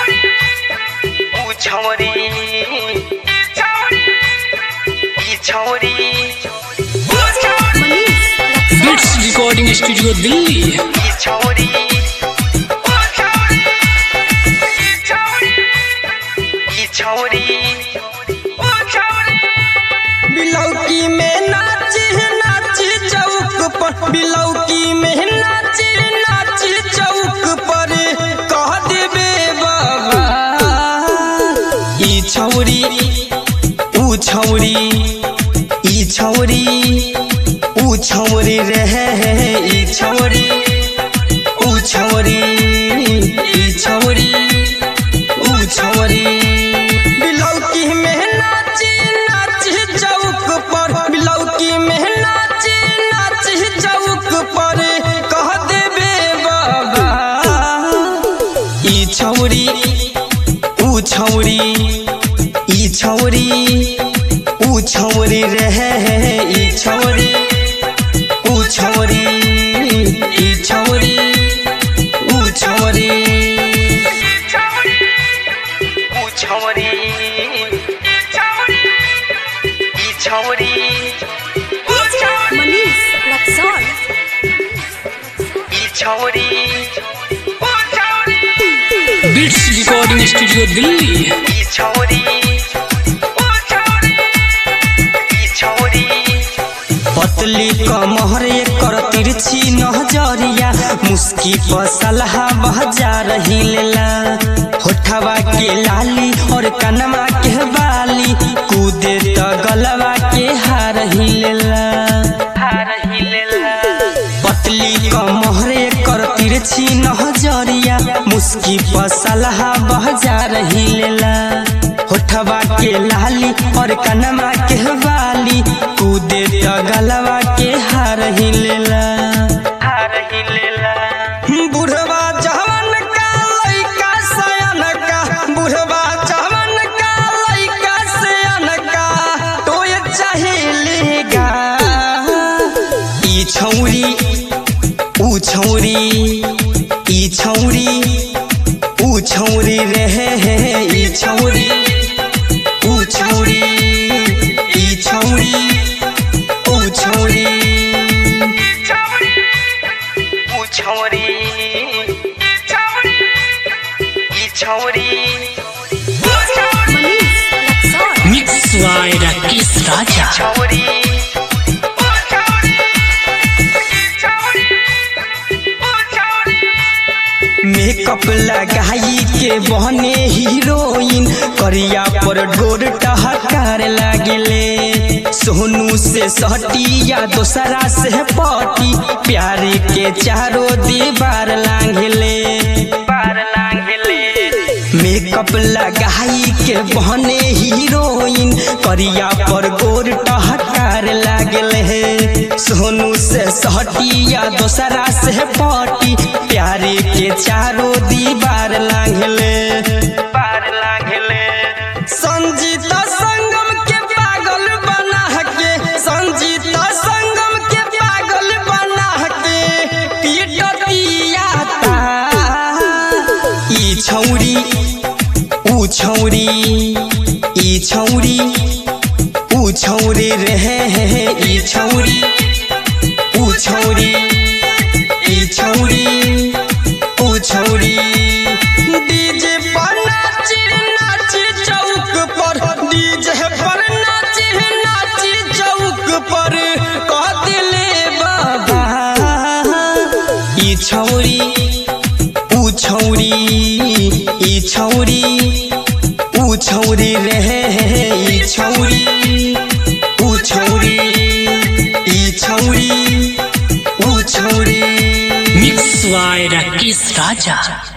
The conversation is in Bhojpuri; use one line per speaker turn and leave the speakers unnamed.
ऊ छौरी ई छौरी
बिट्स रिकॉर्डिंग स्टूडियो दिल्ली
ई छौरी ई छौरी
बिलौकी में नाची नाची चौक पर बिलौकी में नाची नाची चौक पर कह देबे बाबा ई छौरी ऊ छौरी ई छौरी ऊ छौरी रहे ई छौरी ऊ छौरी ई छौरी ऊ छौरी बिलौकी में नाची नाची चौक पर बिलौकी में नाची नाची चौक पर कह देबे बाबा ई छौरी ऊ छौरी ई छौरी ऊ छौरी रहे ई छौरी ऊ छौरी ई छौरी ऊ छौरी
ऊ छौरी ई छौरी
Manish Luxor.
ई छौरी
बिट्स रिकॉर्डिंग स्टूडियो दिल्ली
ई छौरी ई छौरी
पतली कमहर कर तिरछी नजरिया मुस्की पसलहा बहजा रही लेला होठवा के लाली और कनमा के बाली कूदे त गलवा के हार ही लेला पतली कमहर कर तिरछी नजरिया मुस्की पसलहा बहजा रही लेला होठवा के लाली और कनमा के बाली कूदे त गलवा के हार ही लेला
हार ही लेला
बुढ़वा जवान का लइका सयान का बुढ़वा जवान का लइका सयान का टोय चाहेलेगा ई छौरी ऊ छौरी ई छौरी ऊ छौरी रहे ई छौरी ऊ छौरी ई छौरी ऊ छौरी
ऊ छौरी ई छौरी
Manish Luxor.
Mix by Rakesh Raja
छौरी
मेकअप लगाई के बहने हीरोइन करिया पर डोर टहकार लागले सोनू से सटिया दोसरा से पटी प्यारे के चारों दीवार लांघले
पार लांघले
मेकअप लगाई के बहने हीरोइन करिया पर गोर टहकार लागल है सोनू से सटिया दोसरा से पटी प्यारे के चारों दीवार लांघले
पार लांघले
संजीता संगम के पागल बना के संजीता संगम के पागल बना के पीटतिया ता ई छौरी ऊ छौरी ई छौरी ऊ छौरी रहे ई छौरी ऊ छौरी ई छौरी ऊ छौरी डीजे पर नाची नाची चौक पर डीजे पर नाची नाची चौक पर कह दिले बाबा ई छौरी ऊ छौरी ई छौरी ऊ छौरी रहे ई छौरी ऊ छौरी ई छौरी ऊ छौरी
मिक्स बाय राकेश राजा